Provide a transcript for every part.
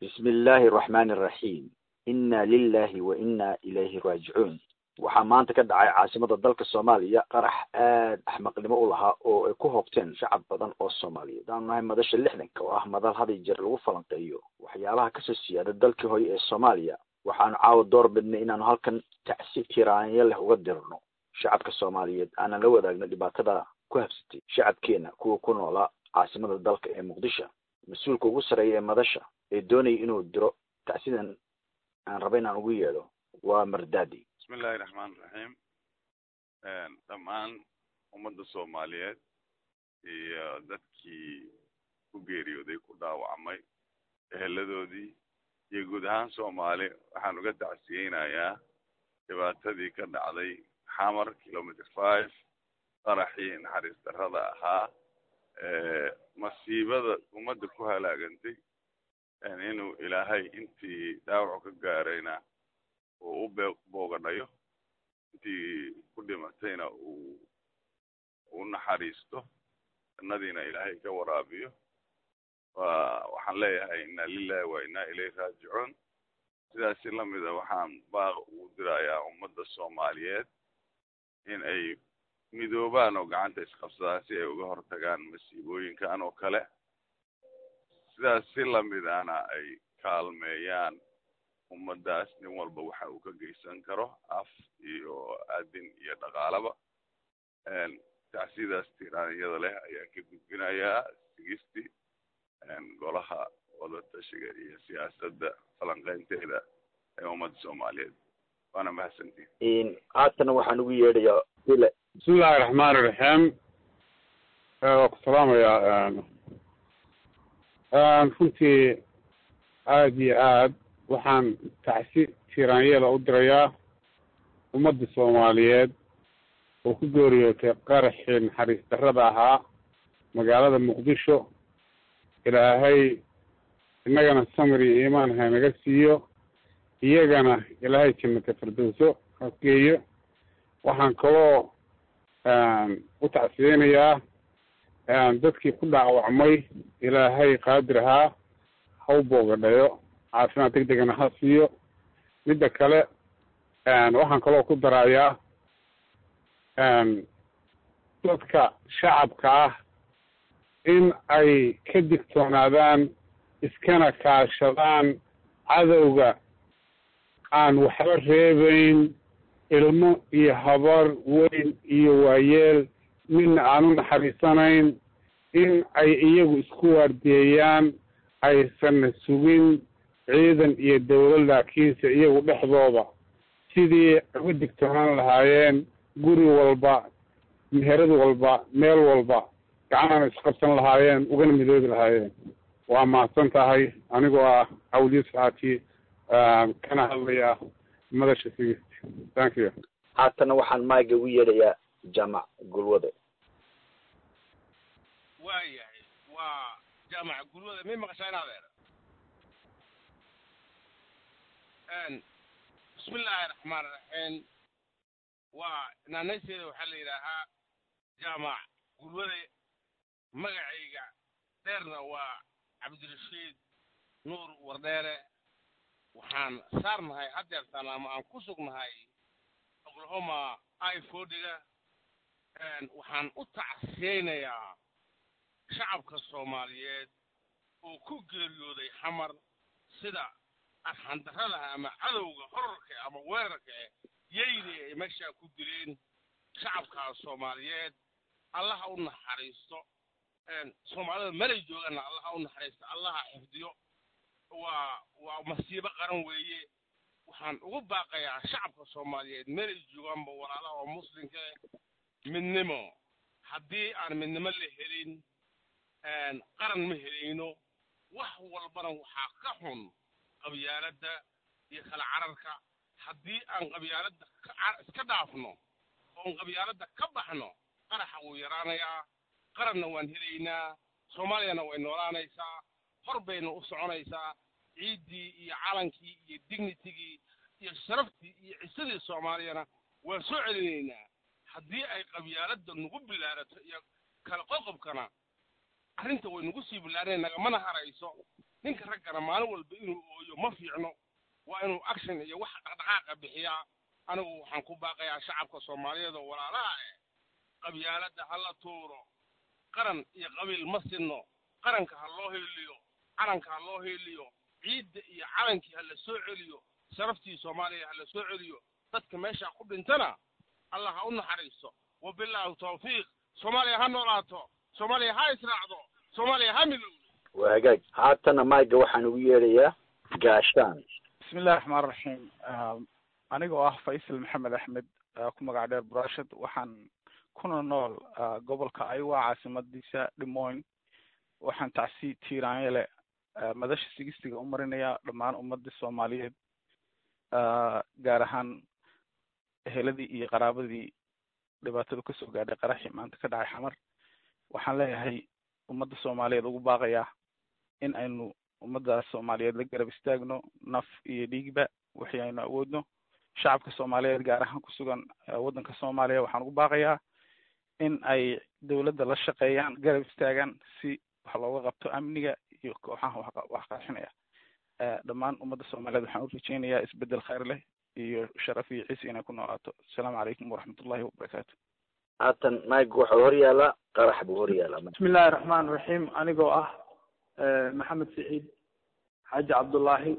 bismi illaahi araxmaani araxiim inna lilahi wa inna ilayhi raajicuun waxaa maanta ka dhacay caasimada dalka soomaaliya qarax aad axmaqnimo u lahaa oo ay ku hoobteen shacab badan oo soomaaliyeed aanu nahay madasha lixdanka oo ah madal had iyo jeer lagu falanqeeyo waxyaabaha kasoo siyaada dalkii hore ee soomaaliya waxaanu caawa door bidnay inaanu halkan tacsi tiraanyo leh uga dirno shacabka soomaaliyeed aanan la wadaagno dhibaatada ku habsatay shacabkeena kuwa ku noolaa caasimada dalka ee muqdisho mas-uulka ugu sarreeya ee madasha ee doonaya inuu diro tacsidan aan raba inaan ugu yeedho waa mardaadi bismi illaahi raxmaan raxiim dhammaan ummadda soomaaliyeed iyo dadkii ku geeriyooday ku dhaawacmay eheladoodii iyo guud ahaan soomaali waxaan uga tacsiyeynayaa dhibaatadii ka dhacday xamar kilometer five qaraxii naxariis darrada ahaa masiibada ummadda ku halaagantay inuu ilaahay intii dhaawacu ka gaarayna uu u bee boogadhayo intii ku dhimatayna uu u naxariisto jannadiina ilaahay ka waraabiyo wa waxaan leeyahay inna lilahi wa inna ilayhi raajicuun sidaasi lamida waxaan baaq ugu dirayaa ummadda soomaaliyeed in ay midoobaan oo gacanta isqabsadaan si ay uga hortagaan masiibooyinkan oo kale sidaas si lamidana ay kaalmeeyaan ummaddaas nin walba waxa uu ka geysan karo af iyo aadin iyo dhaqaalaba tacsidaas tiraanyada leh ayaan ka gudbinayaa sigisti golaha wadatashiga iyo siyaasadda falanqeynteeda ee ummadda soomaaliyeed waana mahadsantiin haatana waxaan ugu yeedhayaa ile bismi illaahi raxmaan iraxiim waa ku salaamayaa runtii aada iyo aad waxaan tacsi tiraanyada u dirayaa ummadda soomaaliyeed oo ku geeriyootay qaraxii naxariis darrada ahaa magaalada muqdisho ilaahay innagana samir iyo iimaan ha naga siiyo iyagana ilaahay jannata firdowso ha geeyo waxaan kaloo u tacsiyeynayaa dadkii ku dhaawacmay ilaahay qaadir ahaa ha u boogadhayo caafimaad deg degana ha siiyo midda kale waxaan kaloo ku darayaa dadka shacabka ah in ay ka digtoonaadaan iskana kaashadaan cadowga aan waxba reebayn ilmo iyo habar weyn iyo waayeel midna aan u naxariisanayn in ay iyagu isku waardiyeeyaan aysan sugin ciidan iyo dawlad laakiinse iyagu dhexdooda sidii uga digtoonaan lahaayeen guri walba meherad walba meel walba gacanana isqabsan lahaayeen ugana midoobi lahaayeen waa mahadsan tahay anigoo ah awliya saxaati kana hadlaya madasha sigist thank you haatana waxaan maaga ugu yeedhayaa jaamac gulwade waa yahay waa jaamac gulwade may maqashaa in adeer bismi illaahi raxmaan iraxiim waa naanaysteeda waxaa la yidhaahaa jaamac gulwade magacayga dheerna waa cabdirashiid nuur wardheere waxaan saarnahay haddeertaan ama aan ku sugnahay oklahoma i fordiga waxaan u tacsiyeynayaa shacabka soomaaliyeed oo ku geeriyooday xamar sida arxandarradaha ama cadowga horarka ama weerarka eh yeyni ay meeshaa ku dileen shacabkaas soomaaliyeed allaha u naxariisto soomaalida melay joogaanna allaha u naxariisto allaha xifdiyo waa waa masiibo qaran weeye waxaan ugu baaqayaa shacabka soomaaliyeed melay joogaanba walaalaha oo muslimka eh midnimo haddii aan midnimo la helin qaran ma helayno wax walbana waxaa ka xun qabyaaladda iyo kala cararka haddii aan qabyaaladda iska dhaafno oon qabyaaladda ka baxno qaraxa wuu yaraanayaa qaranna waan helaynaa soomaaliyana way noolaanaysaa hor bayna u soconaysaa ciiddii iyo calankii iyo dignitigii iyo sharaftii iyo cisadii soomaaliyana waan soo celinaynaa haddii ay qabyaaladda nagu bilaarato iyo kala qoqobkana arrinta way nagu sii bilaareen nagamana harayso ninka raggana maalin walba inuu ooyo ma fiicno waa inuu action iyo wax dhaqdhaqaaqa bixiyaa anigu waxaan ku baaqayaa shacabka soomaaliyeed oo walaalaha eh qabyaaladda ha la tuuro qaran iyo qabiil ma sinno qaranka ha loo heeliyo calanka ha loo heeliyo ciidda iyo calankii ha la soo celiyo sharaftii soomaaliya ha la soo celiyo dadka meesha ku dhintana allah ha u naxariisto wabilaahi tawfiiq soomaaliya ha noolaato soomaaliya ha israacdo soomaaliya ha midowdo waa hagaag haatana mayga waxaan ugu yeedhayaa gaashaan bismi illahi raxmaan raxiim anigoo ah faysal maxamed axmed ku magac dheer burashad waxaan kuna nool gobolka aywa caasimadiisa dhimoyn waxaan tacsi tiiraanyele madasha sigistiga u marinayaa dhammaan ummadii soomaaliyeed gaar ahaan eheladii iyo qaraabadii dhibaatadu kasoo gaadhay qaraxii maanta ka dhacay xamar waxaan leeyahay ummadda soomaaliyeed ugu baaqayaa in aynu ummaddaas soomaaliyeed la garab istaagno naf iyo dhiigba wixii aynu awoodno shacabka soomaaliyeed gaar ahaan ku sugan waddanka soomaaliya waxaan ugu baaqayaa in ay dowladda la shaqeeyaan garab istaagaan si wax looga qabto amniga iyo kooxaha wax qarxinaya dhammaan ummadda soomaaliyeed waxaan u rajeynayaa isbedel khayr leh iyo sharaf iyo ciisi inay ku noolaato asalaamu calaykum waraxmatullahi wabarakaatu haatan mayga waxaa hor yaallaa qarax buu hor yaallaa bismi illaahi raxmaan raxiim anigoo ah maxamed saciid xaaji cabdullaahi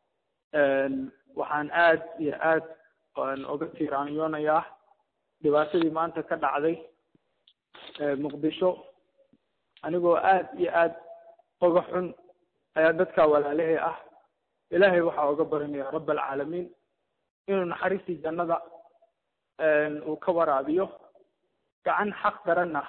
waxaan aad iyo aad oga tiiraanyoonayaa dhibaatadii maanta ka dhacday muqdisho anigoo aad iyo aad oga xun ayaa dadka walaalahey ah ilaahay waxaa oga barinaya rabb alcaalamiin inuu naxariistii jannada uu ka waraabiyo gacan xaq daranna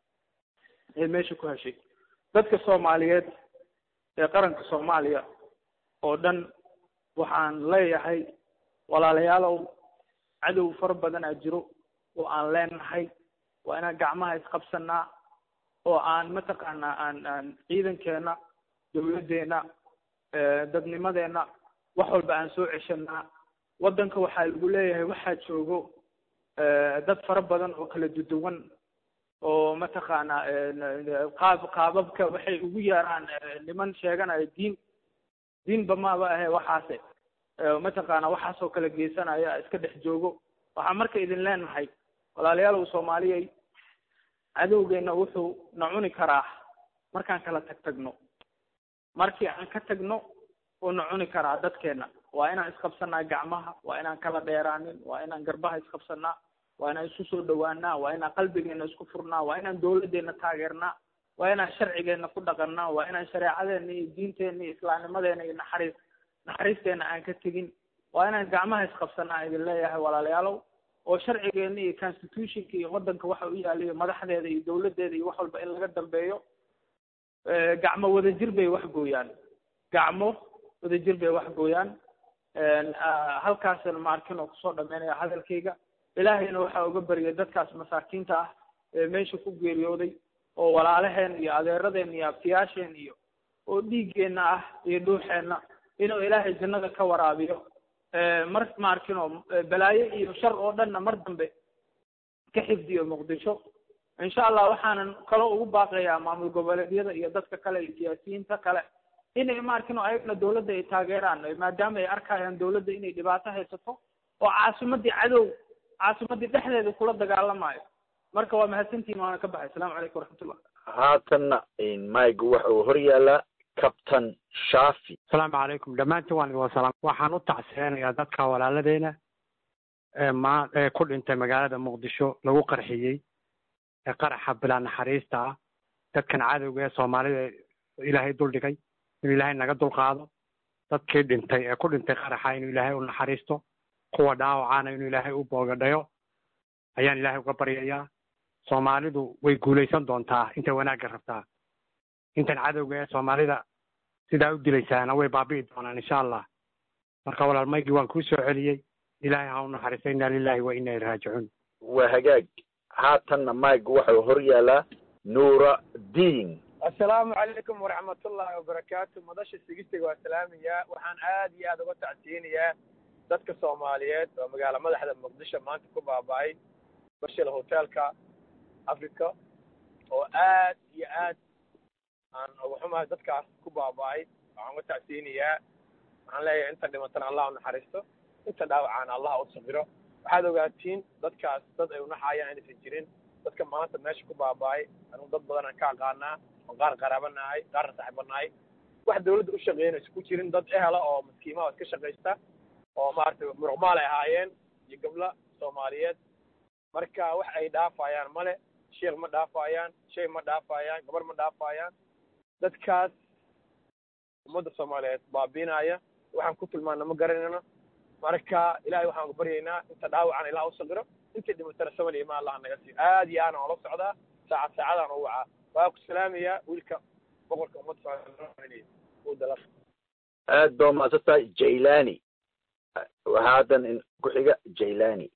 ee meesha ku heshay dadka soomaaliyeed ee qaranka soomaaliya oo dhan waxaan leeyahay walaalayaalow cadow fara badan aa jiro oo aan leenahay waa inaan gacmaha isqabsanaa oo aan mataqaanaa aan aan ciidankeena dawladdeena dadnimadeena wax walba aan soo ceshanaa waddanka waxaa lagu leeyahay waxaa joogo dad fara badan oo kala duduwan oo mataqaanaa qaab qaababka waxay ugu yeeraan niman sheeganaya diin diinba maaba ahe waxaase mataqaana waxaasoo kala geysanaya iska dhex joogo waxaan marka idin leenahay walaalayaalow soomaaliyey cadowgeena wuxuu na cuni karaa markaan kala tag tagno markii aan ka tagno uu na cuni karaa dadkeena waa inaan isqabsanaa gacmaha waa inaan kala dheeraanin waa inaan garbaha isqabsanaa waa inaan isku soo dhawaanaa waa inaan qalbigeena isku furnaa waa inaan dawladdeena taageernaa waa inaan sharcigeena ku dhaqannaa waa inaan shareecadeena iyo diinteena iyo islaamnimadeena iyo naxariis naxariisteena aan ka tegin waa inaan gacmaha isqabsanaa idin leeyahay walaalayaalow oo sharcigeena iyo constitutionka iyo waddanka waxa u yaaliyo madaxdeeda iyo dawladdeeda iyo wax walba in laga dambeeyo gacmo wadajir bay wax gooyaan gacmo wadajir bay wax gooyaan halkaasna maarkin oo kusoo dhameynaya hadalkayga ilaahayna waxaa uga baryay dadkaas masaakiinta ah ee meesha ku geeriyooday oo walaalaheen iyo adeeradeen iyo abtiyaasheen iyo oo dhiiggeenna ah iyo dhuuxeenna inuu ilaahay jannada ka waraabiyo mar maarkinoo balaayo iyo shar oo dhanna mar dambe ka xifdiyo muqdisho insha allah waxaanan kaloo ugu baaqayaa maamul goboleedyada iyo dadka kale iyo siyaasiyiinta kale inay maarkin oo ayagna dawladda ay taageeraan maadaama ay arkayaan dawladda inay dhibaato haysato oo caasimadii cadow caasimadii dhexdeeda kula dagaalamayo marka waa mahadsantihin waana ka baxay asalaamu calaykum waraxmatullah haatanna mayga waxa uu hor yaallaa captain shafi asalaamu calaykum dhammaantiin waan idin wasalaam waxaan u tacseenayaa dadka walaaladeena ee ma ee ku dhintay magaalada muqdisho lagu qarxiyey ee qaraxa bilaa naxariista ah dadkan cadowga ee soomaalida ilaahay duldhigay inuu ilaahay naga dulqaado dadkii dhintay ee ku dhintay qaraxa inuu ilaahay u naxariisto kuwa dhaawacana inuu ilaahay u boogadhayo ayaan ilaahay uga baryayaa soomaalidu way guulaysan doontaa intay wanaagga rabtaa intan cadowga ee soomaalida sidaa u dilaysaana way baabi'i doonaan insha allah marka walaal maygii waan kuu soo celiyey ilaahay ha u naxariisto inna lillahi wa inna ilaihi raajicuun waa hagaag haatanna mayga waxau hor yaallaa nuura diin assalaamu calaykum waraxmatullaahi wabarakaatu madasha sigistiga waa salaamayaa waxaan aad iyo aad uga tacsiyinayaa dadka soomaaliyeed oo magaala madaxda muqdisho maanta ku baaba'ay bashil hotelka africa oo aad iyo aad aan uga xumahay dadkaas ku baaba'ay waxaan uga tacsiinayaa waxaan leeyahay inta dhimatana allah u naxariisto inta dhaawacana allah u sabiro waxaad ogaatiin dadkaas dad ay unaxayaan inaysan jirin dadka maanta meesha ku baaba'ay anugu dad badan aan ka aqaanaa oon qaar qaraabanahay qaarna saaxiibanahay wax dawladda u shaqeynaysa ku jirin dad ehela oo maskiimaha iska shaqaysta oo maaragtay muruqmaal ay ahaayeen iyo gabla soomaaliyeed marka wax ay dhaafayaan male sheekh ma dhaafayaan shay ma dhaafayaan gabar ma dhaafayaan dadkaas ummadda soomaaliyeed baabiinaya waxaan ku tilmaana ma garanayno marka ilahay waxaan ku baryaynaa inta dhaawacan ilaah u saqiro intii dhimatana saman iyo ma allah naga siiyo aad iyo aadaan ola socdaa saacad saacadaan u wacaa waa ku salaamayaa wiilka boqorka ummadda soomaaliyeed uu dala aad baa umaadsantahay jailani haddan ku-xiga jailani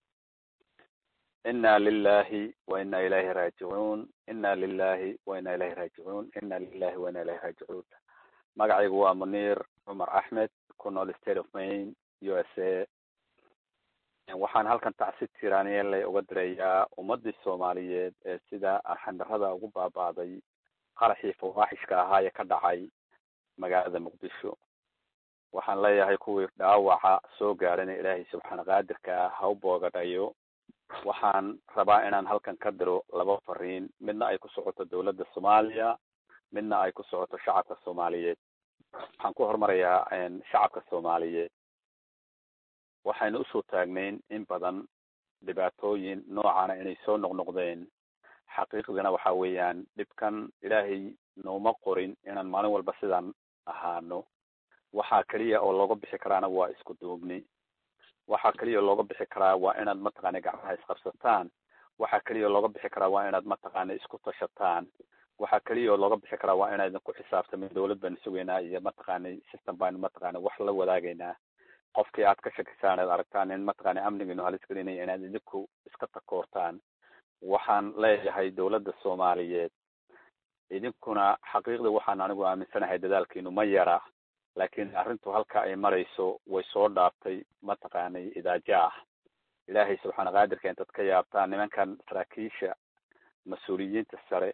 ina lilahi wa ina ilayhi raajicuun ina lilahi wa ina ilayhi raajicuun ina lilahi wa ina ilayhi raajicuun magacaygu waa munir cumar axmed ku nool state of maine u s a waxaan halkan tacsi tiraaniyeelay uga dirayaa ummadii soomaaliyeed ee sida arxandarada ugu baaba'day qaraxii fawaaxishka ahaa ee ka dhacay magaalada muqdisho waxaan leeyahay kuwii dhaawaca soo gaadhana ilaahay subxaana qaadirka ah ha u boogadhayo waxaan rabaa inaan halkan ka diro laba fariin midna ay ku socoto dawladda soomaaliya midna ay ku socoto shacabka soomaaliyeed waxaan ku horumarayaa shacabka soomaaliyeed waxaynu usoo taagnayn in badan dhibaatooyin noocana inay soo noqnoqdeen xaqiiqdina waxa weeyaan dhibkan ilaahay nooma qorin inaan maalin walba sidaan ahaano waxaa keliya oo looga bixi karaana waa isku duubni waxaa keliya oo looga bixi karaa waa inaad mataqaana gacmaha isqabsataan waxaa keliya oo looga bixi karaa waa inaad mataqaana isku tashataan waxaa keliya oo looga bixi karaa waa inaydan ku xisaabtamin dawlad baanu sugaynaa iyo mataqaana system baanu mataqaana wax la wadaagaynaa qofkii aad ka shakisaan aad aragtaan in mataqaana amnigiinu halis gelinaya inaad idinku iska takoortaan waxaan leeyahay dawladda soomaaliyeed idinkuna xaqiiqda waxaan anigu aaminsanahay dadaalkiinu ma yara laakiin arrintu halka ay marayso way soo dhaaftay mataqaanay idaaja ah ilaahay subxaana qaadirka intaad ka yaabtaan nimankan saraakiisha mas-uuliyiinta sare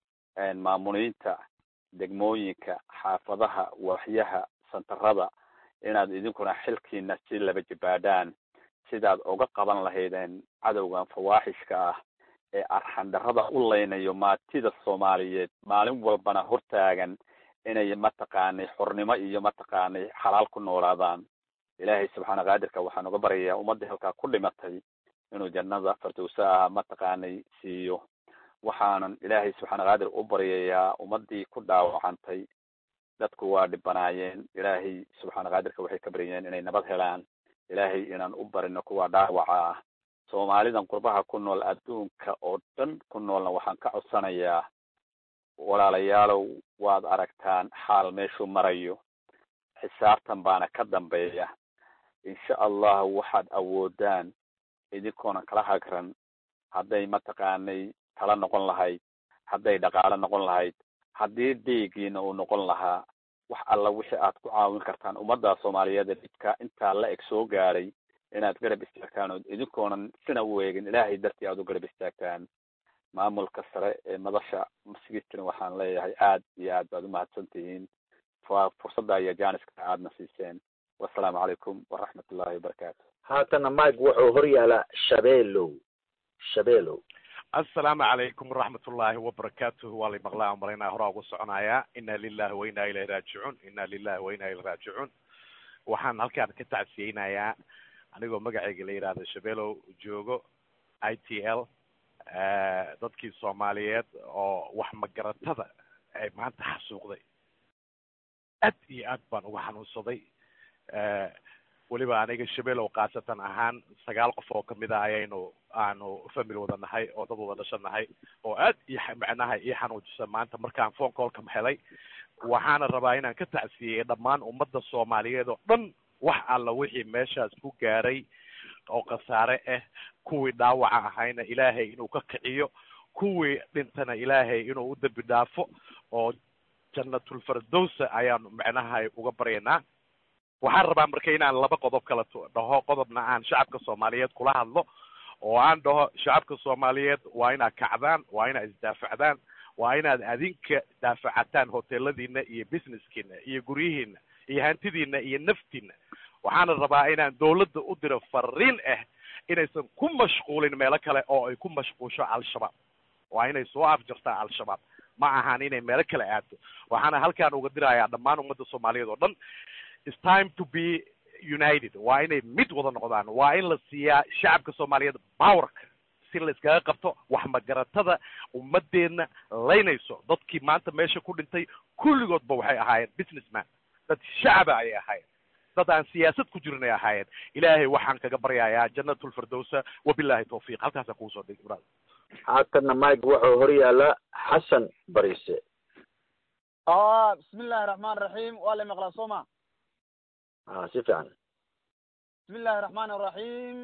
maamuliinta degmooyinka xaafadaha waaxyaha santarada inaad idinkuna xilkiina si laba jibaadhaan sidaad uga qaban lahaydeen cadowgan fawaaxishka ah ee arxandarada u leynayo maatida soomaaliyeed maalin walbana hortaagan inay mataqaanay xornimo iyo mataqaanay xalaal ku noolaadaan ilaahay subxaana qaadirka waxaan uga baryayaa ummadii halkaa ku dhimatay inuu jannada fardowsa ah mataqaanay siiyo waxaanan ilaahay subxaana qaadir u baryayaa ummadii ku dhaawacantay dadku waa dhibanaayeen ilaahay subxaana qaadirka waxay ka baryayeen inay nabad helaan ilaahay inaan u barino kuwa dhaawaca ah soomaalidan qurbaha ku nool adduunka oo dhan ku noolna waxaan ka codsanayaa walaalayaalow waad aragtaan xaal meeshuu marayo xisaabtan baana ka dambeeya insha allah waxaad awoodaan idinkoonan kala hagran hadday mataqaanay tala noqon lahayd hadday dhaqaalo noqon lahayd haddii dhiigiina uu noqon lahaa wax alla wixii aad ku caawin kartaan ummadda soomaaliyeed ee dhibka intaa la eg soo gaadhay inaad garab istaagtaan oo idinkoonan sina u eegin ilaahay dartii aad u garab istaagtaan maamulka sare ee madasha masigistina waxaan leeyahay aad iyo aad baad umahadsan tihiin fursadda iyo janiska aadna siiseen wasalaamu calaykum waraxmat ullahi wabarakaatu haatana mike wuxuu hor yaalaa shabeelow shabeelow assalaamu calaykum waraxmat ullaahi wabarakaatuh waa lay maqlaa aan maraynaa horaa ugu soconayaa ina lilahi wa inaa ilayhi raajicuun ina lilahi wa inaa ilayhi raajicuun waxaan halkaan ka tacsiyeynayaa anigoo magacayga la yidhaahdo shabeelow joogo i t l dadkii soomaaliyeed oo wax magaratada ay maanta xasuuqday aad iyo aad baan uga xanuunsaday weliba aniga shabeelow khaasatan ahaan sagaal qof oo kamid a ayaynu aanu family wada nahay oo dad wada dhasha nahay oo aad iyo macnaha ii xanuujisa maanta markaan phone callka helay waxaana rabaa inaan ka tacsiyey dhammaan ummadda soomaaliyeed oo dhan wax alla wixii meeshaas ku gaaray oo khasaare ah kuwii dhaawaca ahayna ilaahay inuu ka kiciyo kuwii dhintana ilaahay inuu u dembi dhaafo oo jannatulfardowsa ayaanu macnaha uga baryaynaa waxaan rabaa marka inaan laba qodob kala dhaho qodobna aan shacabka soomaaliyeed kula hadlo oo aan dhaho shacabka soomaaliyeed waa inaad kacdaan waa inaad isdaafacdaan waa inaad adinka daafacataan hoteeladiina iyo businesskiina iyo guryihiina iyo hantidiina iyo naftiina waxaana rabaa inaan dawladda u diro fariin ah inaysan ku mashquulin meelo kale oo ay ku mashquusho al-shabaab waa inay soo afjartaa al-shabaab ma ahan inay meelo kale aado waxaana halkaan uga dirayaa dhammaan ummadda soomaaliyeed oo dhan its time to be united waa inay mid wada noqdaan waa in la siiyaa shacabka soomaaliyeed powerka si la iskaga qabto wax magaratada ummadeenna laynayso dadkii maanta meesha ku dhintay kulligoodba waxay ahaayeen businessman dad shacaba ayay ahaayeen dad aan siyaasad ku jirin ay ahaayeen ilaahay waxaan kaga baryayaa jannatulfirdowsa wabillahi tawfiiq halkaasaan kugu soo dhig ibrahim haatanna mike wuxuu hor yaalaa xasan bariise bismi illahi raxmaan raxiim waa la maqlaa soo ma a si fiican bismi illahi raxmaan raxiim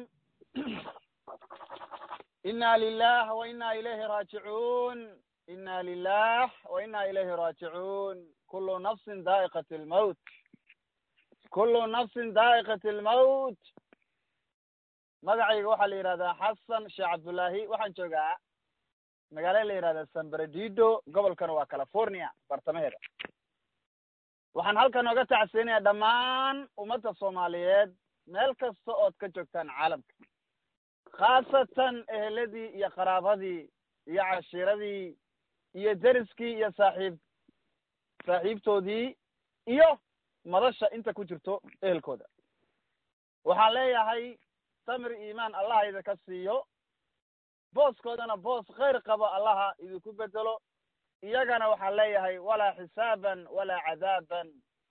ina lilah wa ina ilayhi raajicuun ina lilah wa ina ilayhi raajicuun kulu nafsin daa'iqat lmawt kulu nafsin daa'iqat lmawt magacayga waxaa la yidhahdaa xasan sheekh cabdullaahi waxaan joogaa magaalo la yidhahda san bernardino gobolkana waa california bartamaheeda waxaan halkan oga tacsiinaya dhammaan ummadda soomaaliyeed meel kasta ood ka joogtaan caalamka khaasatan eheladii iyo qaraabadii iyo cashiiradii iyo deriskii iyo saaxiib saaxiibtoodii iyo madasha inta ku jirto ehelkooda waxaan leeyahay samir iimaan allaha idinka siiyo booskoodana boos khayr qabo allaha idinku bedelo iyagana waxaan leeyahay walaa xisaaban walaa cadaaban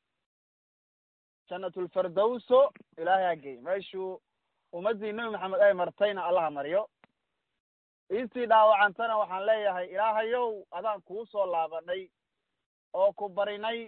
jannatulfirdowso ilaahay ha gey meeshuu ummaddii nebi maxamed ay martayna allaha mariyo intii dhaawacantana waxaan leeyahay ilaahayow adaan kuu soo laabanay oo ku barinay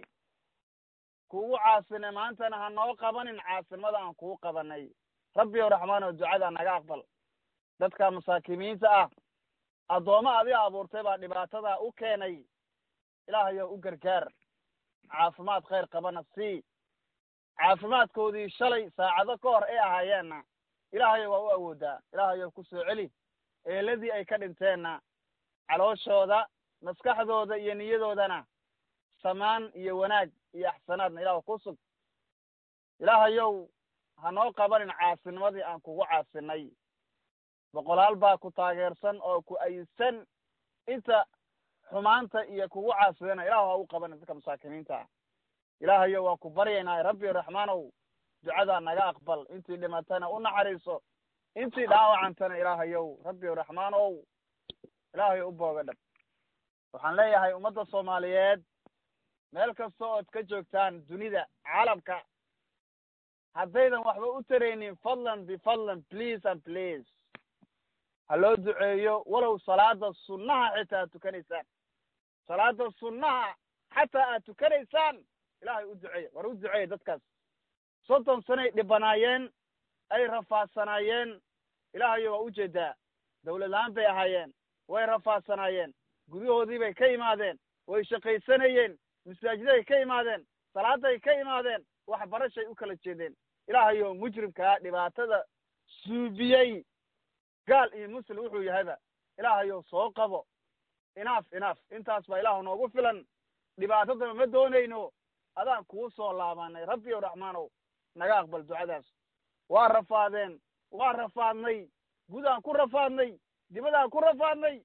kugu caasinay maantana ha noo qabanin caasinimada aan kuu qabanay rabbi ow raxmaano ducada naga aqbal dadka masaakimiinta ah addoommo adiga abuurtay baa dhibaatada u keenay ilaahayow u gargaar caafimaad khayr qabana sii caafimaadkoodii shalay saacado ka hor ay ahaayeenna ilaahayow waa u awoodaa ilaahayow ku soo celi eeladii ay ka dhinteenna calooshooda maskaxdooda iyo niyadoodana samaan iyo wanaag iyo axsanaadna ilaah ku sug ilaahayow ha noo qabanin caasinimadii aan kugu caasinay boqolaal baa ku taageersan oo ku ayidsan inta xumaanta iyo kugu caasidana ilahu ha u qabanin dadka masaakiniinta ah ilaahayow waan ku baryaynaa rabbi raxmaanow ducadaa naga aqbal intii dhimatana u naxariiso intii dhaawacantana ilaahayow rabbi raxmaanow ilaahayow u booga dhab waxaan leeyahay ummadda soomaaliyeed meel kasta ood ka joogtaan dunida caalamka haddaydan waxba u taraynin fadlan bifadlan please and please ha loo duceeyo walow salaada sunnaha xitaa aad tukanaysaan salaada sunnaha xataa aad tukanaysaan ilaahay u duceeya war u duceeya dadkaas soddon sanay dhibanaayeen ay rafaadsanaayeen ilaahayo waa ujeedaa dawlad la-aan bay ahaayeen way rafaadsanaayeen guryahoodii bay ka imaadeen way shaqaysanayeen masaajiday ka imaadeen salaaday ka imaadeen waxbarashay u kala jeedeen ilaahayo mujrimkaa dhibaatada suubiyey gaal iyo muslim wuxuu yahayba ilaahayow soo qabo inaaf inaaf intaas baa ilaahu noogu filan dhibaatadana ma doonayno adaan kuu soo laabanay rabbi ow raxmaanow naga aqbal ducadaas waa rafaadeen waa rafaadnay gudaan ku rafaadnay dibadaan ku rafaadnay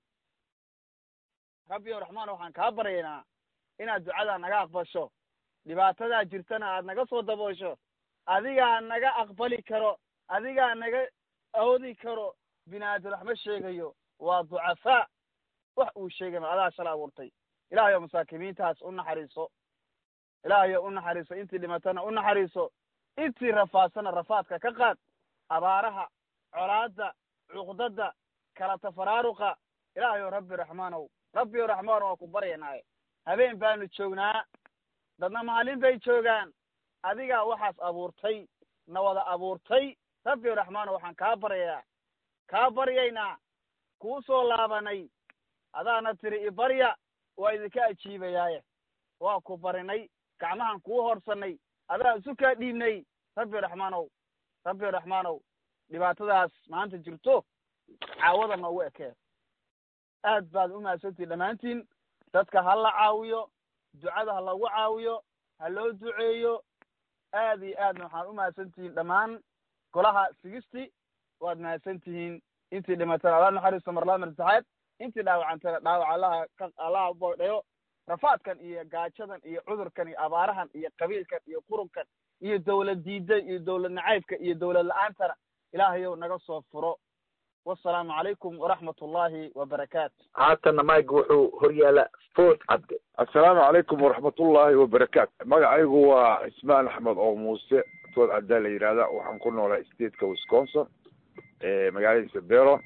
rabbi ow raxmaanow waxaan kaa baryaynaa inaad ducadaa naga aqbasho dhibaatadaa jirtana aad naga soo daboosho adigaa naga aqbali karo adigaa naga awoodi karo bini aadam wax ma sheegayo waa ducafaa wax uu sheegay ma adaa shala abuurtay ilaahayow masaakimiintaas u naxariiso ilaahayow u naxariiso intii dhimatana u naxariiso intii rafaadsana rafaadka ka qaad abaaraha colaadda cuqdada kala tafaraaruqa ilaahayow rabbi raxmaanow rabbi raxmaan waa ku baryanaaye habeen baanu joognaa dadna maalin bay joogaan adigaa waxaas abuurtay na wada abuurtay rabbi raxmaanow waxaan kaa baryayaa kaa baryaynaa kuu soo laabanay adaana tiri ibarya waa idinka ajiibayaaye waa ku barinay gacmahan kuu horsanay adaa isu kaa dhiibnay rabbi raxmaanow rabbi raxmaanow dhibaatadaas maanta jirto caawada noogu ekee aad baad u mahadsantihin dhammaantiin dadka ha la caawiyo ducada ha lagu caawiyo ha loo duceeyo aad iyo aadna waxaan u mahadsan tihiin dhammaan golaha sigisti waad mahadsan tihiin intii dhimatana alla naxariisto marlaad marsaxaad intii dhaawacantana dhaawac allaha ka allaha boodhayo rafaadkan iyo gaajadan iyo cudurkan iyo abaarahan iyo qabiilkan iyo qurunkan iyo dawlad diida iyo dawlad nacaybka iyo dawlad la-aantana ilaahayow naga soo furo wasalaamu calaykum waraxmat ullahi wabarakaatu haatana mike wuxuu horyaala fort cabde assalaamu calaykum waraxmatullaahi wabarakaatu magacaygu waa ismaan axmed oo muuse food cabdaa la yidhahda waxaan ku noolay stateka wisconsin magaaladiisa beron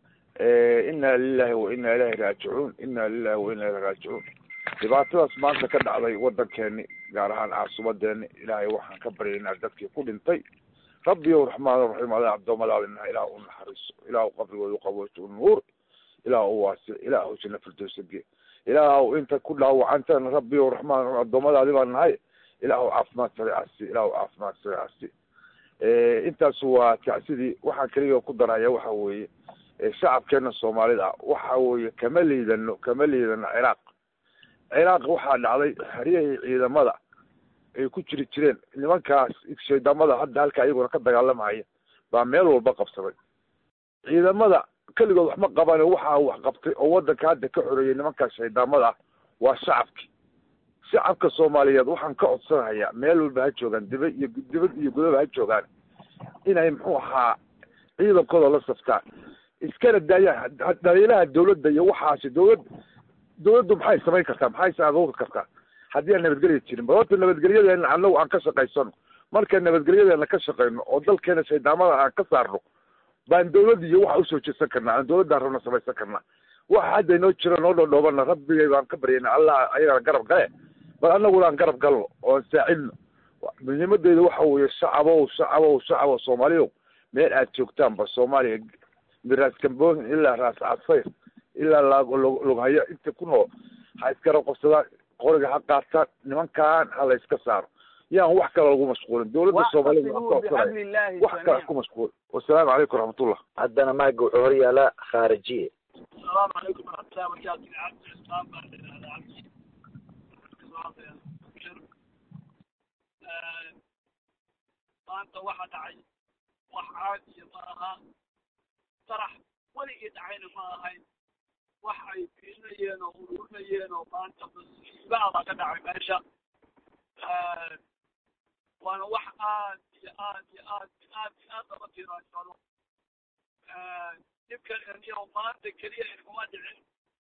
inna lilahi wa inna ilahi raajicuun inna lilahi wa inna ilahi raajicuun dhibaatadaas maanta ka dhacday waddankeeni gaar ahaan caasimadeeni ilaahay waxaan ka baryaynaa dadkii ku dhintay rabbi ow raxmaan raxiim adaa addoommadaadina ilaah u naxariiso ilaah qabrigooda qabooto nuur ilaah u waasic ilaah u janna firdowsage ilaah inta ku dhaawacantana rabbi ow raxmaan raxiim addoommadaadi baan nahay ilaah caafimaad sareecasi ilaah caafimaad sareecasi intaas waa tacsidii waxaan keliga ku daraya waxa weeye shacabkeena soomaalida waxa weeye kama liidano kama liidano ciraaq ciraaq waxaa dhacday haryahii ciidamada ay ku jiri jireen nimankaas shaydamada hadda halka iyaguna ka dagaalamaya baa meel walba qabsaday ciidamada keligood waxma qaban waxaa wax qabtay oo waddanka hadda ka xoreeyay nimankaas shaydamada ah waa shacabki shacabka soomaaliyeed waxaan ka codsanayaa meel walba ha joogaan diba iyo dibad iyo gudaba ha joogaan inay muxuu ahaa ciidankooda la saftaan iskana daayaan dhaliilaha dawladda iyo waxaasi dawlad dawladdu maxay samayn kartaa maxay saagoori kartaa haddii aan nabadgelya jirin bal horta nabadgelyadeena annagu aan ka shaqaysano marka nabadgelyadeena ka shaqayno oo dalkeena shaydaamada aan ka saarno baan dawladda iyo waxa usoo jeedsan karnaa aan dawladaan rabna samaysan karnaa waxa hadda inoo jira noo dhodhoobana rabbigay baan ka baryayna allah ayagana garab gale bal annaguna aan garab galno oo aan saacidno muhiimadeeda waxa weeye shacabow shacabow shacabow soomaaliyow meel aad joogtaanba soomaaliya miraas kamboohin ilaa raas casayr ilaa loghayo inta ku nool ha isgarab qabsadaan qoriga ha qaataan nimankan ha la iska saaro yaan wax kale lagu mashquulin dawladda soomaalida waan ka codsanaya wax kale ku mashquul wasalaamu calaykum raxmatullah haddana mike wuxuu horyaalaa khaarijiye السلام عليكم ورحمة الله وبركاته عبد الإسلام بعد هذا عبد maanta waxa dhacay wax caadiya ma aha farax weligii dhacayna ma ahayn wax ay fiirinayeen oo ururinayeen oo maanta masiibaa baa ka dhacay meesha waana wax aad iyo aad iyo aad iyo aad iyo aad lama tiiraashado dhibkan aniyo maanta keliya inkuma dhicin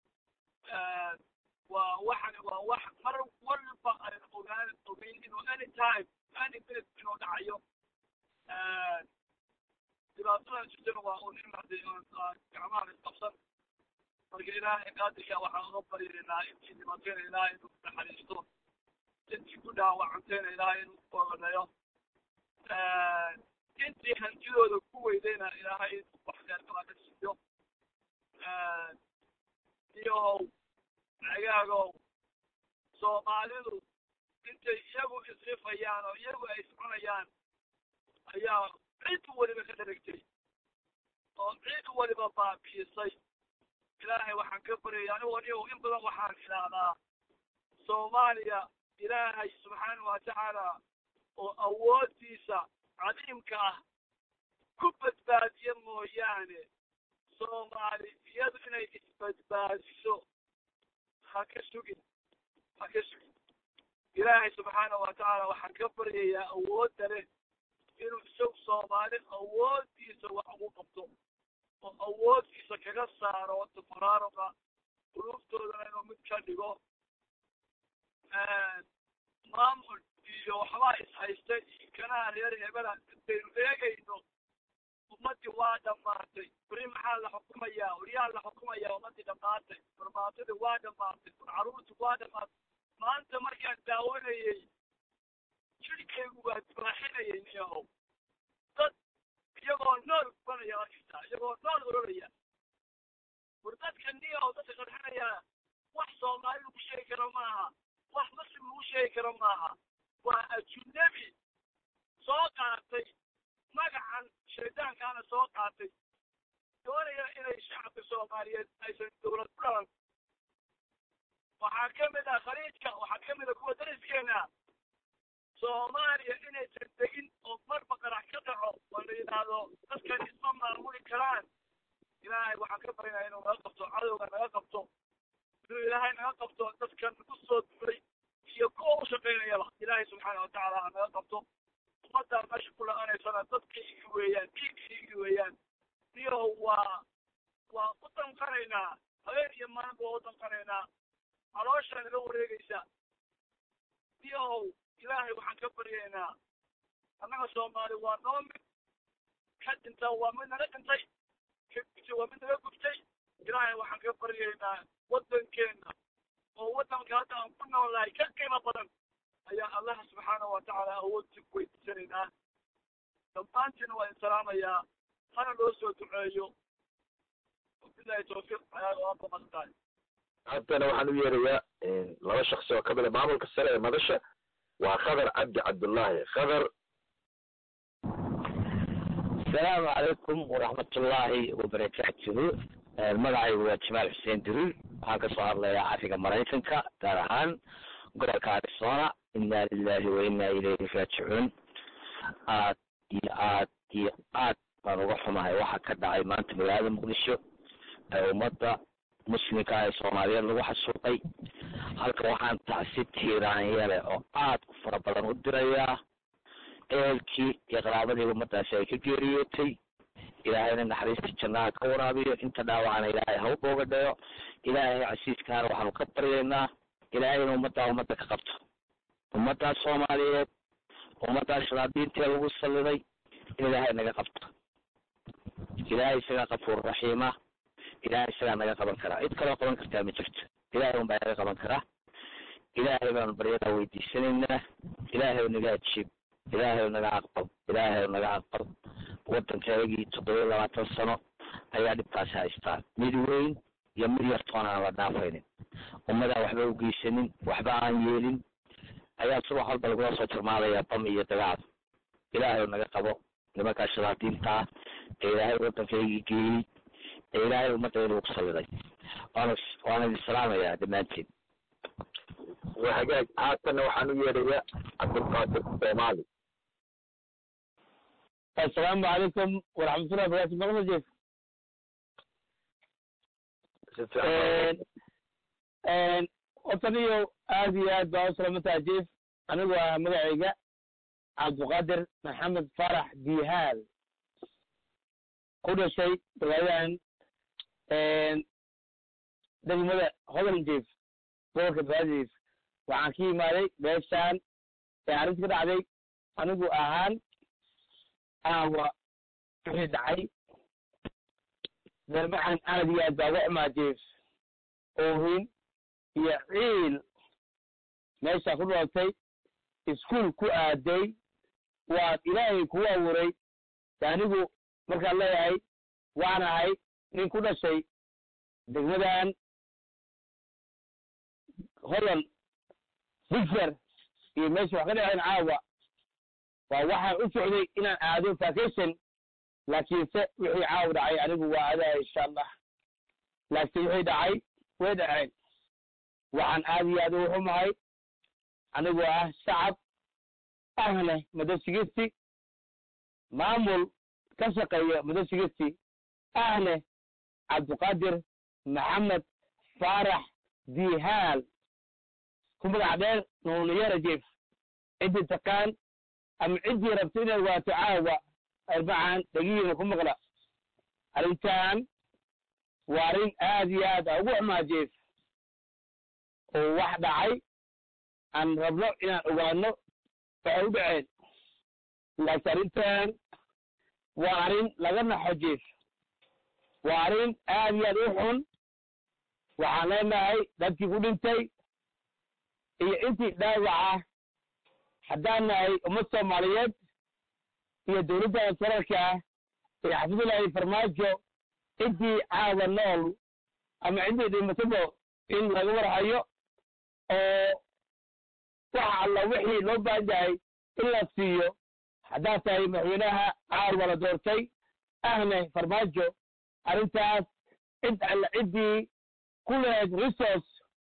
waa waxan waa wax mar walba aan ogaan ogeyn inuu any time any minute inuu dhacayo dhibaatadan jirtana waa un in hadee gacmaha isqabsan marka ilaahay qaadirka waxaan uga baryaynaa intii dhibaatayna ilaahay inuu naxariisto intii ku dhaawacantayna ilaahay inuu booganeeyo intii hantidooda ku weydayna ilaahay inuu wax kheerkala ka siiyo iyohow cagaagow soomaalidu intay iyagu isrifayaan oo iyagu ay iscunayaan ayaa cid weliba ka dharagtay oo cid weliba baabiisay ilaahay waxaan ka baryaya anigu anigu in badan waxaan idhaahdaa soomaaliya ilaahay subxaana wa tacaala oo awooddiisa cadiimka ah ku badbaadiya mooyaane soomaali iyadu inay isbadbaadiso ha ka sugin ha ka sugin ilaahay subxaana wa tacaala waxaan ka baryayaa awoodda leh inuu isagu soomaali awooddiisa wax ugu qabto oo awooddiisa kaga saaro tafaraaruqa quluubtoodana inuu mid ka dhigo maamul iyo waxbaa ishaystay iyo kanaha reer hebela intaynu eegayno ummaddii waa dhammaatay weri maxaa la xukumayaa weriyaa la xukumayaa ummaddii dhammaatay barbaatadii waa dhammaatay carruurtii waa dhammaatay maanta markaan daawanayey jirkaygu waa dibaaxinayay niyahow dad iyagoo nool banaya arkaysaa iyagoo nool ororaya war dadka niyahow dadka qarxinayaa wax soomaali lagu sheegi karo maaha wax muslim lagu sheegi karo maaha waa ajunabi soo qaatay magacan shaydaankaana soo qaatay doonaya inay shacabka soomaaliyeed aysan dowlad ku dhalan waxaa ka mid ah khaliijka waxaa ka mid ah kuwa dariskeena soomaaliya inaysan degin oo marba qarax ka dhaco oo la yidhaahdo dadkan isma maamuli karaan ilaahay waxaan ka barinaya inuu naga qabto cadowga naga qabto inuu ilaahay naga qabto dadkan nagu soo duulay iyo kuwa u shaqaynayaba ilaahay subxaana watacaala ha naga qabto ummaddaa meesha ku la-anaysana dadkaigi weeyaan dhiigkaigi weeyaan iyo waa waa u danqanaynaa habeen iyo maalinba waa u danqanaynaa calooshaa naga wareegaysa iyow ilaahay waxaan ka baryaynaa annaga soomaali waa noo mid ka dhinta waa mid naga dhintay ka gubtay waa mid naga gubtay ilaahay waxaan ka baryaynaa waddankeenna oo waddanka hadda aan ku noolahay ka qiimo badan ayaa allah subxaana wa tacaala awoodsi ku weydiisanaynaa dhammaantiina waa insalaamayaa hana loo soo duceeyo wabilahi tawfiiq ayaa waa baqastaay haddana waxaan u yeerayaa laba shaksi oo kamid a maamulka sare ee madasha waa khadar cabdi cabdullaahi khadar asalaamu calaykum waraxmatullaahi wabarakaatuhu magacaygu waa jamaal xuseen duriir waxaan ka soo hadlayaa afriga maraykanka gaar ahaan gobolka arizona inna lilahi wa inna ilayhi raajicuun aad iyo aad iyo aad baan uga xumahay waxa ka dhacay maanta magaalada muqdisho ee ummadda muslimka ee soomaaliyeed lagu xasuuqay halka waxaan tacsi tiiraanyale oo aad u fara badan u dirayaa ehelkii iyo qaraabadii ummadaasi ay ka geeriyootay ilaahayna naxariista jannaha ka waraabiyo inta dhaawacana ilaahay ha u booga dhayo ilaahay casiiskaana waxaanu ka baryaynaa ilaahayna ummaddaa ummadda ka qabto ummaddaas soomaaliyeed ummaddaas shadaadiintee lagu salliday in ilaahay naga qabto ilaahay isagaa qafuur raxiima ilaahay isagaa naga qaban karaa cid kaloo qaban kartaa ma jirto ilaahay unbaa naga qaban karaa ilaahay baanu baryadaa weydiisanaynaa ilaahay naga ajiib ilaahay naga aqbal ilaahay naga aqbal waddankeegii toddoba iyo labaatan sano ayaa dhibkaasi haystaa mid weyn iyo mid yartoon aan la dhaafaynin ummadaan waxba u geysanin waxba aan yeelin ayaa subax walba lagula soo jarmaadayaa bam iyo dagaal ilaahay naga qabo nimankaa shadaadiintaa ee ilaahay waddankaygii geeyey ee ilaahay ummaddeeda ugu salliday waana waana idin salaamayaa dhammaantiin waa hagaag haatanna waxaan u yeerayaa cabdulqaadir soomaali assalaamu calaykum waraxmatullahi wabarakatu maqla jeef wataniyo aad iyo aad baa u salaamataa jeef anigu ah magacayga cabdiqaadir maxamed farax dihaal ku dhashay magaaladan degmada hodan jeef gobolka baadiif waxaan ka yimaaday meeshaan ee arrinta ka dhacday anigu ahaan aawa wixii dhacay darbaxan aad iyo aad baa uga xumaa jeef oohin iyo ciil meeshaa ku dhooltay iskuol ku aaday waad ilaahay kugu abuuray anigu markaan leeyahay waan ahay nin ku dhashay degmadan hodan bigser iyo meesha wax ka dhaceen caawa waa waxaan u socday inaan aado vacation laakiinse wixii caawa dhacay anigu waa adaa insha allah laakiin wixii dhacay way dhaceen waxaan aad iyo aad ugu xumahay anigoo ah shacab ahne madasigisti maamul ka shaqeeya madasigisti ahne cabdiqaadir maxamed faarax dihaal ku magac dheer nuuniyara jeef ciddii taqaan ama ciddii rabta inay waato caawa arbacan dhegihiina ku maqla arrintan waa arrin aad iyo aad a ugu xumaa jeef oo wax dhacay aan rabno inaan ogaano waxay u dhaceen laakiin arrintan waa arrin laga naxo jeef waa arrin aad iyo aad u xun waxaan leenahay dadkii ku dhintay iyo intii dhaawaca haddaan nahay ummad soomaaliyeed iyo dowladda sararka ah ee xafidullahi farmaajo intii caawa nool ama ciddii dhimatado in laga warhayo oo waxa alla wixii loo baahan yahay in la siiyo haddaad tahay madaxweynaha caawa la doortay ahne farmaajo arrintaas cid alla ciddii ku lahayd resource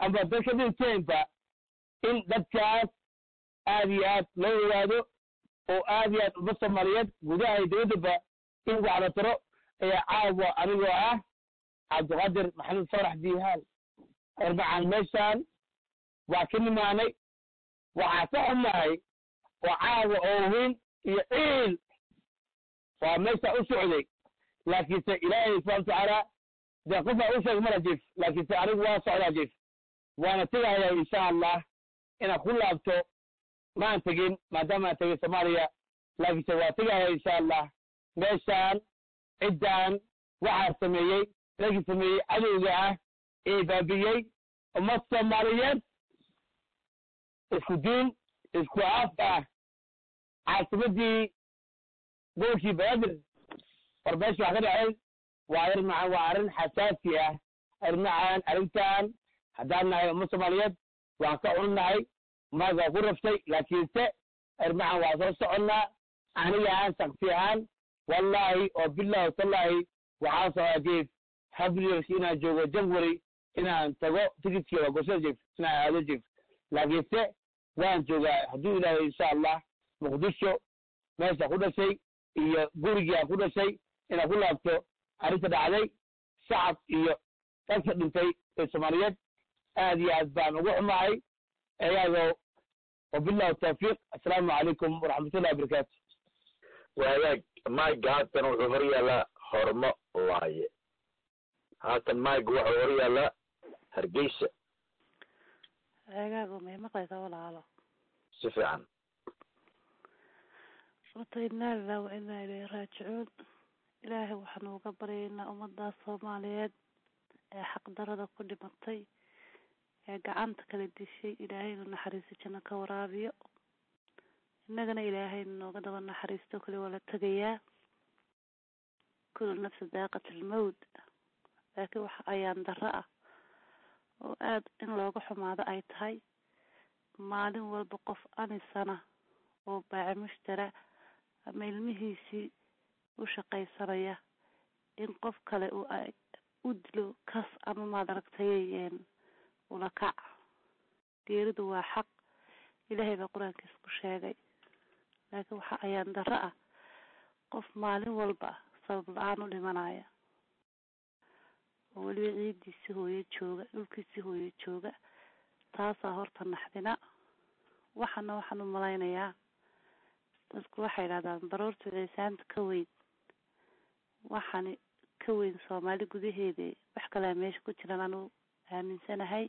amba dad ka dhinteenba in dadkaas aad iyo aad loo ogaado oo aad iyo aad umma soomaaliyeed gudaha iyo dibaddaba in wax la taro ayaa caawa anigoo ah cabdiqaadir maxamed farax diihaal arbacaan meeshaan waa ka nimaanay waxaa ka xumahay oo caawa oo weyn iyo ciil waa meesha u socday laakiinse ilaahay subxana watacaala dee qofaa u sheeg mala jif laakiinse anigu waa socdaa jif waana tegayaa insha allah inaan ku laabto maan tegin maadaama aan tegay soomaaliya laakiinse waa tegaya insha allah meeshaan ciddaan waxaa sameeyey ragii sameeyey cadowga ah ee baabiyey ummad soomaaliyeed isku diin isku af ah caasimadii gobolkii banaadir war meesha wax ka dhacay waa arrin macaan waa arrin xasaasi ah arrin macaan arrintan haddaan nahay ummad soomaaliyeed waan ka cunnahay maag waa ku raftay laakiinse arrin macaan waa soo soconnaa aniga ahaan shaksi ahaan wallaahi oo billahi watallaahi waxaan socdaa jeef habliyers inaan joogo jangwari inaan tago tikidkii waa goshada jeef inaan aado jeef laakiinse waan joogaa hadduu ilaahay insha allah muqdisho meesha ku dhashay iyo gurigii aan ku dhashay inaan ku laabto arrinta dhacday shacab iyo dadka dhintay ee soomaaliyeed aad iyo aad baan ugu xumahay iyagoo wabillahi tawfiiq assalaamu calaykum waraxmatullahi wabarakaatu waagaag mike haatan wuxuu hor yaallaa hormo waaye haatan mike wuxuu hor yaallaa hargeysa eegaagu may maqlaysaa walaalo si fiican horta innaa lilah wa innaa ilayhi raajicuun ilaahay waxaanu uga baryaynaa ummadaas soomaaliyeed ee xaqdarada ku dhimatay ee gacanta kala dishay ilaahaynu naxariisto janno ka waraabiyo innagana ilaahaynu nooga daba naxariisto kali waa la tegayaa kulu nafsi daaqat almowt laakiin waxa ayaan darro ah oo aada in looga xumaado ay tahay maalin walba qof anisana oo baaci mushtara ama ilmihiisii u shaqaysanaya in qof kale uu u dilo kas ama maad aragtay ula kac geeridu waa xaq ilaahay baa qur-aankiisa ku sheegay laakiin waxa ayaan darro ah qof maalin walba sabab la-aan u dhimanaya oo weliba ciidiisi hooyo jooga dhulkiisi hooyo jooga taasaa horta naxdina waxana waxaan u malaynayaa dadku waxay idhahdaan baroorta ciisaanta ka weyn waxani ka weyn soomaali gudaheeda wax kalea meesha ku jiran anuu aaminsanahay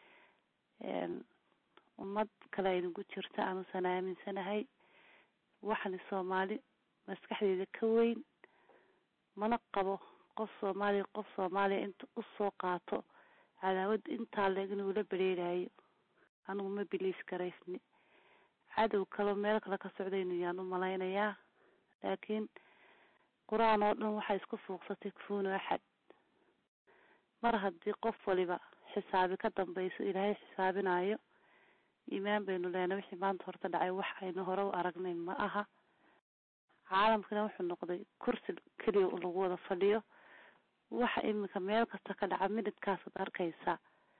ummad kale aynagu jirta anuusan aaminsanahay waxani soomaali maskaxdeeda ka weyn mana qabo qof soomaaliya qof soomaaliya inta usoo qaato cadaawad intaa leeg inuu la bereerayo anigu ma biliis garaysni cadow kaleo meel kale ka socdaynu yaan u malaynayaa laakiin qur-aan oo dhan waxay isku fuuqsatay kufuunu axad mar haddii qof waliba xisaabi ka dambayso ilaahay xisaabinayo iimaan baynu leenay wixii maanta horta dhacay wax aynu hore u aragnay ma aha caalamkana wuxuu noqday kursi keliya lagu wada fadhiyo waxa iminka meel kasta ka dhaca midhidkaasaad arkaysa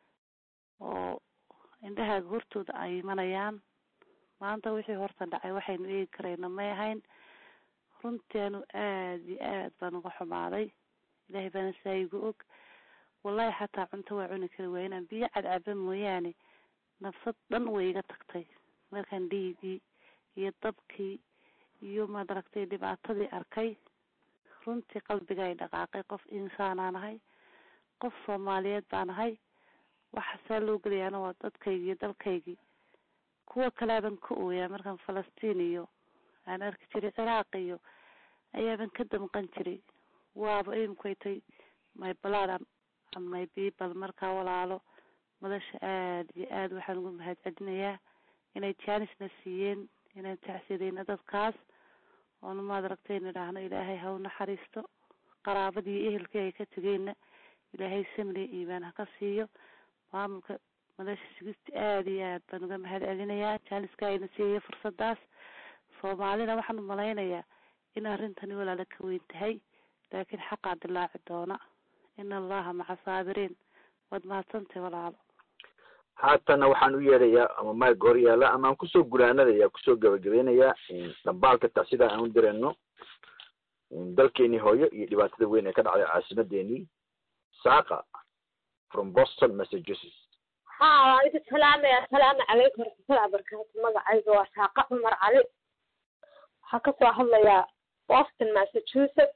oo indhahaaga hortooda ay imanayaan maanta wixii horta dhacay waxaynu eegi karayna may ahayn runteenu aada iyo aad baan uga xumaaday ilaahay baana saa igu og wallahi xataa cunto waa cuni kari waaya inaan biyo cadcaba mooyaane nafsad dhan way iga tagtay markaan dhiigii iyo dabkii iyo maad aragtay dhibaatadii arkay runtii qalbiga ay dhaqaaqay qof insaanaan ahay qof soomaaliyeed baan ahay waxa saa loo gelayaana waa dadkaygii iyo dalkaygii kuwa kalaaban ka ooyaa markaan falastiin iyo aan arki jiray ciraaq iyo ayaaban ka damqan jiray waaba imikay tay my blood and my people markaa walaalo madasha aada iyo aada waxaan ugu mahad celinayaa inay jaanisna siiyeen inaan tacsidayna dadkaas oona maad aragtay nidhaahno ilaahay ha u naxariisto qaraabadii iyo ehelkii ay ka tegeenna ilaahay samriya iimaan ha ka siiyo maamulka madasha sigista aada iyo aad baan uga mahad celinayaa jaaniska ayna siiyo fursadaas soomaalina waxaan u malaynayaa in arrintani walaala ka weyn tahay laakiin xaqaa dilaaci doona ina allaha maca saabiriin waad mahadsantahay walaalo haatana waxaan u yeedhayaa ama mike hor yaala ama aan kusoo gulaanadaya kusoo gabagabeynayaa dhambaalka taa sidaa aan u dirayno dalkeenii hooyo iyo dhibaatada weyn ee ka dhacday caasimadeenii saaqa from boston massachusetts ha waan idin salaamaya asalaamu calaykum waraxmatullahi wabarakaatu magacayga waa saaqa cumar cali waxaa kasoo hadlayaa boston massachusetts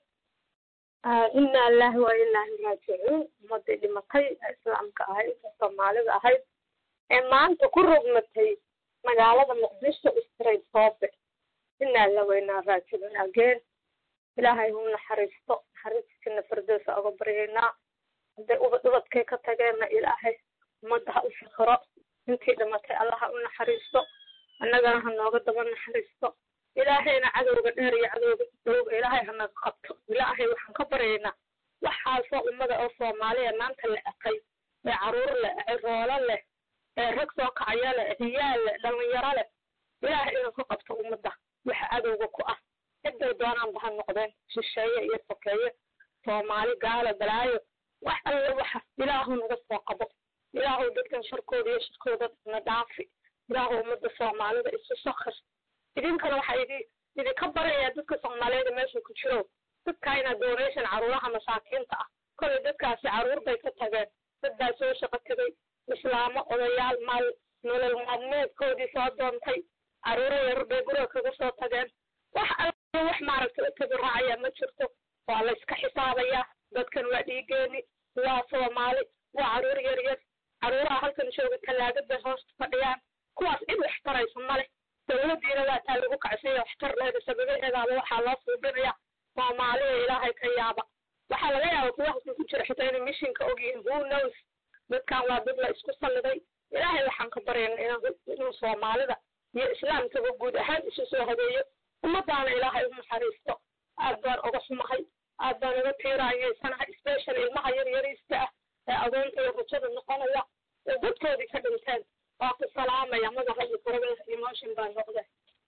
inaa lillahi wa inaa ilaihi raajicuun ummadii dhimatay ee islaamka ahayd ee soomaalida ahayd ee maanta ku rogmatay magaalada muqdisho straight soobe inaa la weynaa raajicuun ageen ilaahay hu naxariisto naxariistiisina firdowsa uga baryaynaa hadday ubad ubadkay ka tageenna ilaahay ummadda ha u shakiro intii dhimatay allah ha u naxariisto annagana ha nooga daba naxariisto ilaahayna cadowga dheer iyo cadowga dhowga ilaahay hanaga qabto ilaahay waxaan ka baryaynaa waxaasoo ummada oo soomaaliya maanta la ekay ee caruur leh ee roolo leh ee rag soo kacaya leh ciyaal leh dhalinyaro leh ilaahay inuu ka qabto ummadda waxa cadowga ku ah ciday doonaanba ha noqdeen shisheeye iyo sokeeye soomaali gaalo balaayo wax alle waxa ilaahu naga soo qabo ilaahu dadkan sharkooda iyo shirkooda na dhaafi ilaahu ummadda soomaalida isu sakir idinkana waxaa idi idinka barayaa dadka soomaaliyeed meesha ku jiro dadka inaad donation caruuraha masaakiinta ah kolay dadkaasi caruur bay ka tageen dad baa soo shaqo tegay islaamo odayaal maal nolol maalmeedkoodii soo doontay caruuro yar bay guriga kaga soo tageen wax alla wax maaragtay u tabiraacaya ma jirto waa la iska xisaabayaa dadkan waa dhiigeeni waa soomaali waa caruur yar yar caruuraha halkan jooga tallaagad bay hoosta fadhiyaan kuwaas cid wax taraysa male dawladdiina waa taa lagu kacsanya waxtar leeda sababaheedaaba waxaa loo suubinaya soomaalida ilaahay ka yaaba waxaa laga yaaba kuwa halkan ku jira xitaa inay mishinka ogyihiin who knows dadkan waa dad la isku salliday ilaahay waxaan ka baryana inuu soomaalida iyo islaamkaba guud ahaan isu soo habeeyo ummadaana ilaahay u naxariisto aad baan uga xumahay aad baan uga tiiraanyaysanahay special ilmaha yar yariista ah ee adoonta iyo rajada noqonaya ee dadkoodii ka dhinteen waa ku salaamaya madaxa iyo kuraga emotion baan noqday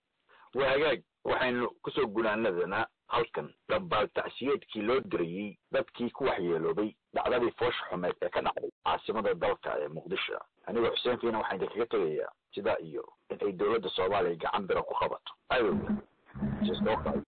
waa hagaag waxaynu kusoo gunaanadanaa halkan dambaal tacsiyeedkii loo dirayey dadkii ku waxyeeloobay dhacdadii foosha xumeed ee ka dhacday caasimada dalka ee muqdisho anigoo xuseen fiina waxaan idinkaga tegayaa sidaa iyo in ay dowladda soomaaliya gacan bira ku qabato adowga